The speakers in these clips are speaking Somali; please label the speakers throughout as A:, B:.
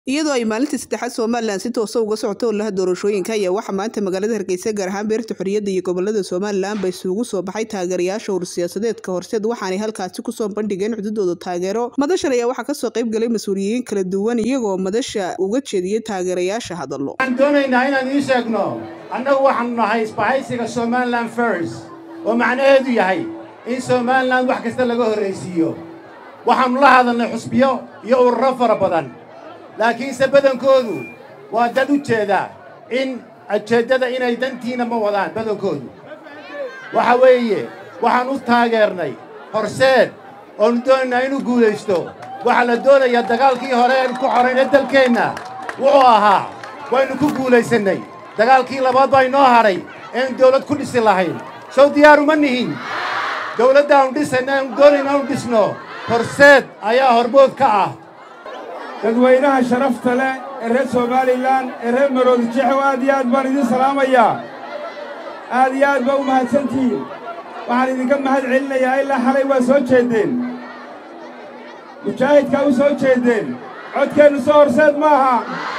A: iyadoo ay maalintii saddexaad somalilan si toosa uga socoto olaha doorashooyinka ayaa waxaa maanta magaalada hargeysa gaar ahaan beerta xorriyadda iyo gobolada somalilan ba isugu soo baxay taageerayaasha ursiyaasadeedka horseed waxaanay halkaasi kusoo bandhigeen cududooda taageero madashan ayaa waxaa kasoo qayb galay mas-uuliyiin kala duwan iyagoo madasha uga jeediyey taageerayaasha hadallo
B: waxaan doonaynaa inaan idiin sheegno annagu waxaanu nahay isbahaysiga somalilan first oo macnaheedu yahay in somalilan wax kasta laga horraysiiyo waxaannu la hadalnay xusbiyo iyo ururo fara badan laakiinse badankoodu waa dad u jeeda in ujeeddada inay dantiina ma wadaan badankoodu waxa weeye waxaan u taageernay horseed oonu doonaynaa inuu guulaysto waxaa la doonayaa dagaalkii hore eenu ku xorayna dalkeenna wuxuu ahaa waynu ku guulaysannay dagaalkii labaad baa inoo hadhay eenu dawlad ku dhisi lahayn sow diyaaruma nihin dawladdaannu dhisayna eenu doonayna anu dhisno horseed ayaa hormood ka ah
C: dadweynaha sharafta leh ee reer somalilan ee reer maroodi jexow aad iyo aad baan idiin salaamayaa aad iyo aad baa u mahadsantihiin waxaan idinka mahad celinayaa ilaa xalay waa soo jeeddeen mujaahidkaa u soo jeeddeen codkeennu soo horseed ma aha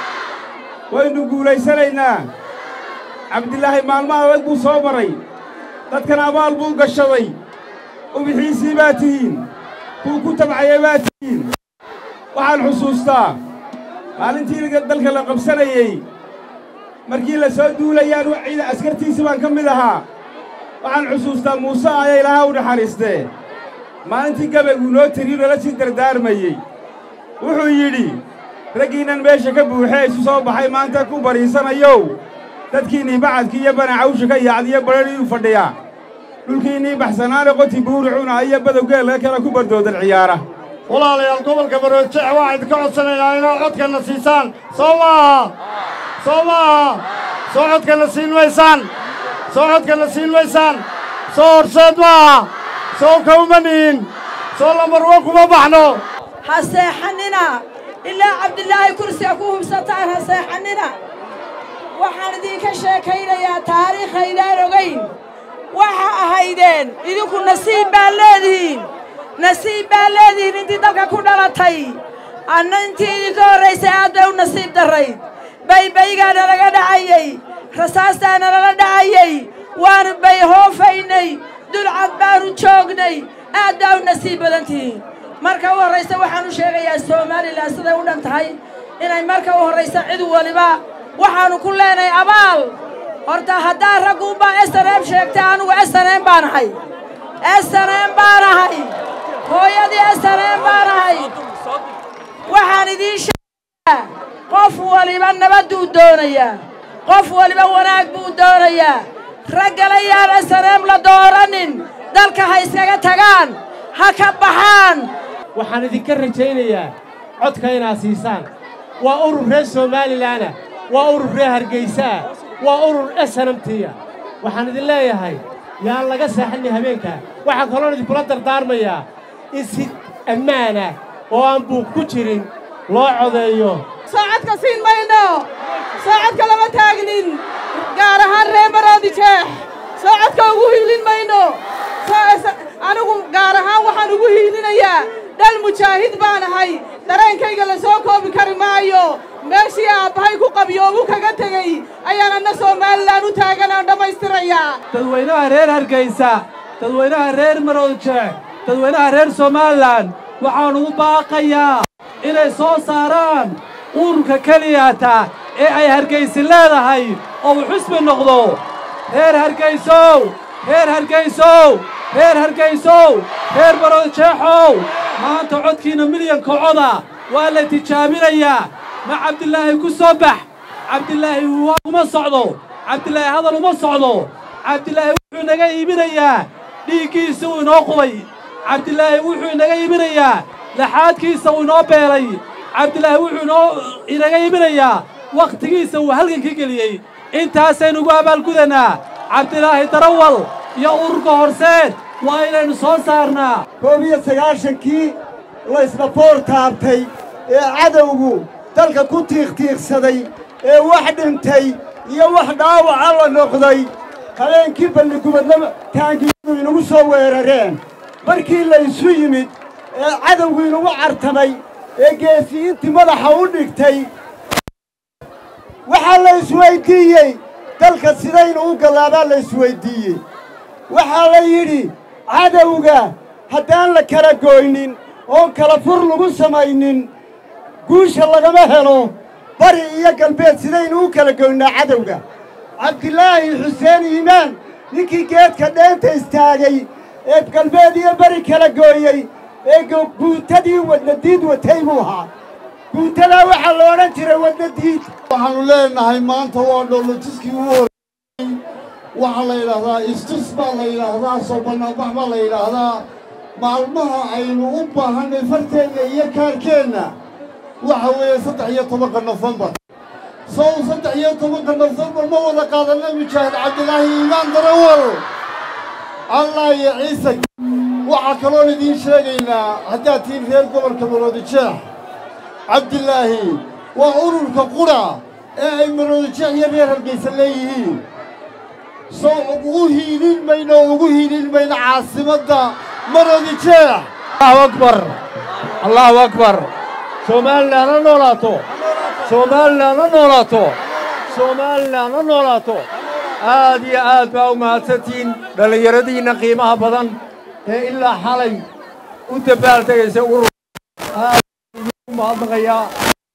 C: waynu guulaysanaynaa cabdilaahi maalmo adag buu soo maray dadkan abaal buu gashaday ubixiisii baa tihiin kuu ku tabcayay baa tihiin waxaan xusuustaa maalintii dalka la qabsanayey markii la soo duulayaan ciida askartiisii baan ka mid ahaa waxaan xusuustaa muuse ayaa ilaaha u naxariistee maalintii gabayguu noo tiriyu nala sii dardaarmayey wuxuu yidhi raggiinnan meesha ka buuxee isu soo baxay maanta ku bariisanayow dadkiinnii bacadkii iyo banacawsha ka yaacdiyo badhaniyuu fadhiyaa dhulkiinnii baxsanaane qoti buuricuna iyo badowgeella kale ku bardoodan ciyaara
B: walaalayaal gobolka baroodjeex waxaa idinka codsanaynaa inaad codkanna siisaan soo maaha soo maaha soo codkanna siin maysaan soo codkanna siin maysaan soo horseed maaha soo kawma nihin soo lamarwo kuma baxno
D: ha seexannina ilaa cabdilaahi kursiga ku hubsataan ha seexannina waxaan idinka sheekaynayaa taariikhaydaan ogayn waxa ahaydeen idinku nasiib baad leedihiin nasiib baa leedihiin intii dalka ku dhalatay anna intii idinka horraysay aad bay u nasiib darrayd baybaygaa nalaga dhacayey rasaastaa nalala dhacayey waanu bayhoofaynay dulcad baanu joognay aad baa u nasiib badan tihiin marka u horraysa waxaan u sheegayaa somalilan siday u dhan tahay inay marka u horraysa cid waliba waxaannu ku leenahay abaal horta haddaa ragguunbaa esaneem sheegtay anugu esaneem baan ahay esaneem baan ahay hooyadii esaneem baan ahay waxaan idiin sheegayaa qof waliba nabadduu doonayaa qof waliba wanaag buu doonayaa raggala yaan esaneem la dooranin dalka ha iskaga tagaan ha ka baxaan
E: waxaan idinka rajaynayaa codka inaad siisaan waa urur reer somalilaana waa urur reer hargaysaa waa urur esanamtiya waxaan idin leeyahay yaan laga seexanni habeenkaa waxaan kaloon idinkula dardaarmayaa in si ammaana oo aan buuq ku jirin loo codeeyo
F: soocodka siin mayno soocodka lama taagnin gaar ahaan reer maroodi jeex soocodka ugu hiilin mayno anigu gaar ahaan waxaan ugu hiilinayaa dhal mujaahid baan ahay dareenkayga la soo koobi kari maayo meeshii aabbahay ku qabyoobu kaga tegey ayaan anna somalilan u taaganaan dhammaystirayaa
G: dadweynaha reer hargaysa dadweynaha reer maroodjeex dadweynaha reer somalilan waxaan ugu baaqayaa inay soo saaraan ururka keliyata ee ay hargaysi leedahay oo uu xusbi noqdo reer hargaysow reer hargaysow reer hargaysow reer maroodjeexow maanta codkiinna milyanka coda waa la tijaabinayaa ma cabdilaahi ku soo bax cabdilaahi waa uma socdo cabdilaahi hadal uma socdo cabdilaahi wuxuu inaga iibinayaa dhiiggiisa uu inoo qubay cabdilaahi wuxuu inaga iibinayaa laxaadkiisa uu inoo beelay cabdilaahi wuxuu inoo inaga iibinayaa wakhtigiisa uu halgankii geliyey intaasaynu ugu abaalgudannaa cabdilaahi darawal iyo ururka horseed waa inaynu soo saarnaa
H: koob iyo sagaashankii laysna boor taabtay ee cadowgu dalka ku tiiqtiiqsaday ee wax dhintay iyo wax dhaawaca la noqday habeenkii balligubadna taangiyadu inagu soo weerareen markii laysu yimid ee cadowgu inagu cartamay ee geesiyiintii madaxa u dhigtay waxaa la isweyddiiyey dalka sidaynu u gallaabaa la isweyddiiyey waxaa la yidhi cadowga haddaan la kala gooynin oon kala fur lagu samaynin guusha lagama helo bari iyo galbeed sidaynu u kala goynaa cadowga cabdilaahi xuseen iimaan ninkii geedka dheenta istaagay ee galbeed iyo bari kala gooyey ee guutadii wadnadiid watay buu ahaa guutadaa waxaa la odhan jiray wadnadiid
I: waxaannu leenahay maanta waa dhoolojiskii ugu horreeyey waxaa la yidhaahdaa istus baa la yidhaahdaa soo bannaanbax baa la yidhaahdaa maalmaha aynu u baahannay farteenna iyo kaarkeenna waxa weeye saddex iyo tobanka nofembar sow saddex iyo tobanka nofembar ma wada qaadanna mujaahid cabdilaahi iimaan darawal allah iyo ciise waxaa kaloon idiin sheegaynaa haddaad tihiin reer gobolka maroodijeex cabdilaahi waa ururka qudha ee ay maroodijeex iyo reer hargaysa leeyihiin sow ugu hiilin mayno ugu hiilin mayno caasimadda maroodijeex
E: allahu akbar allahu akbar somalilan ha noolaato somalilan ha noolaato somalilan ha noolaato aad iyo aad baa u mahadsantihiin dhallinyaradiinna qiimaha badan ee ilaa xalay u dabbaaltegaysa urur aad u mahadnaqayaa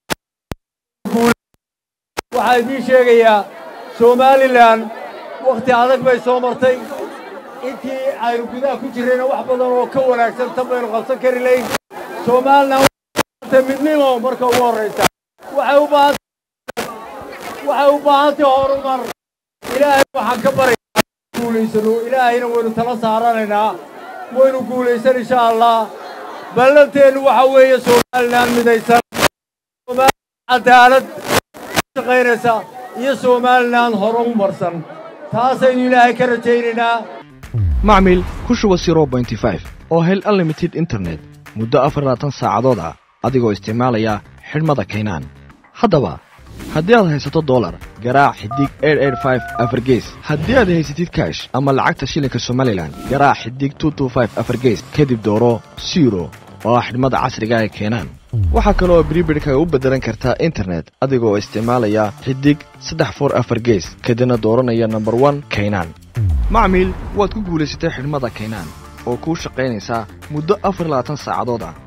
E: waxaa idiin sheegayaa somalilan wakhti adag bay soo martay intii aynu gudaha ku jirrayna wax badan oo ka wanaagsan tan baynu qabsan kari layn somalilan midnimo marka ugu horraysa waxay u baahan waxay u baahantay horumar ilaahay waxaan ka baraya guulaysano ilaahayna waynu tala saaranaynaa waynu guulaysan insha allah ballanteennu waxa weeye somalilan midaysan somalilan cadaalad shaqaynaysa iyo somalilan horumarsan taasaynu ilaahay ka rajaynaynaa
J: macmil ku shuba oo hel unlimited internet muddo afar labaatan saacadood ah adigoo isticmaalaya xidhmada kaynaan haddaba haddii aad haysato dolar garaac xidig afargees haddii aad haysatid kaash ama lacagta shilinka somalilan garaac xidig afargees kadib dooro siro oo ah xidhmada casriga ee keenaan waxaa kaloo bribidhka u beddelan kartaa internet adigoo isticmaalaya xidig saddex for afar gees kadibna dooranaya nomber one kaynaan macmiil waad ku guulaysatay xidhmada kaynaan oo kuu shaqaynaysaa muddo afar labaatan saacadood ah